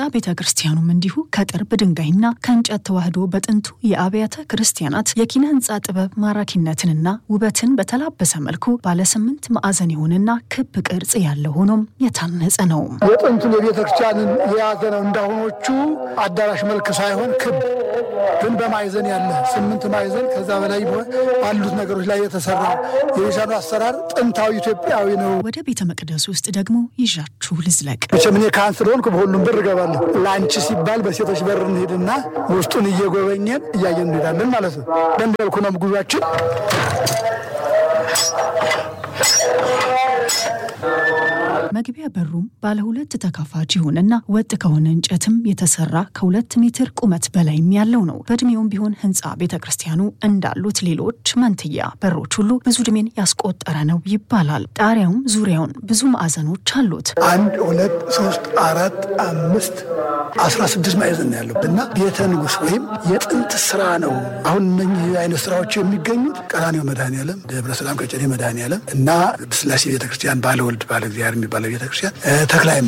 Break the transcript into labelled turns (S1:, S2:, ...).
S1: ቤተ ክርስቲያኑም እንዲሁ ከጥርብ ድንጋይና ከእንጨት ተዋህዶ በጥንቱ የአብያተ ክርስቲያናት የኪነ ህንፃ ጥበብ ማራኪነትንና ውበትን በተላበሰ መልኩ ባለ ስምንት ማዕዘን የሆነና ክብ ቅርጽ ያለው ሆኖም የታነጸ ነው።
S2: የጥንቱን የቤተ ክርስቲያንን የያዘ ነው። እንዳሁኖቹ አዳራሽ መልክ ሳይሆን ክብ ግን በማዕዘን ያለ ስምንት ማዕዘን ከዛ በላይ ባሉት ነገሮች ላይ የተሰራ የቤተክርስቲያኑ አሰራር ጥንታዊ ኢትዮጵያዊ ነው።
S1: ወደ ቤተ መቅደስ ውስጥ ደግሞ ይዣችሁ ልዝለቅ።
S2: መቼም እኔ ካህን ስለሆንኩ በሁሉም በር እገባለሁ። ለአንቺ ሲባል በሴቶች በር እንሄድና ውስጡን እየጎበኘን እያየን እንሄዳለን ማለት ነው። በእንዲህ መልኩ ነው ጉዟችን።
S1: መግቢያ በሩም ባለ ሁለት ተካፋች ይሁንና ወጥ ከሆነ እንጨትም የተሰራ ከሁለት ሜትር ቁመት በላይም ያለው ነው። በእድሜውም ቢሆን ህንፃ ቤተ ክርስቲያኑ እንዳሉት ሌሎች መንትያ በሮች ሁሉ ብዙ እድሜን ያስቆጠረ ነው ይባላል። ጣሪያውም ዙሪያውን ብዙ ማዕዘኖች አሉት።
S2: አንድ ሁለት ሶስት አራት አምስት አስራ ስድስት ማዕዘን ነው ያለው እና ቤተ ንጉሥ ወይም የጥንት ስራ ነው። አሁን እነኚህ አይነት ስራዎች የሚገኙት ቀራንዮ መድኃኔዓለም፣ ደብረ ሰላም ቀጨኔ መድኃኔዓለም እና ቅድስት ሥላሴ ቤተክርስቲያን ባለወልድ ባለ እግዚአብሔር የሚባለው ቤተክርስቲያን ተክለ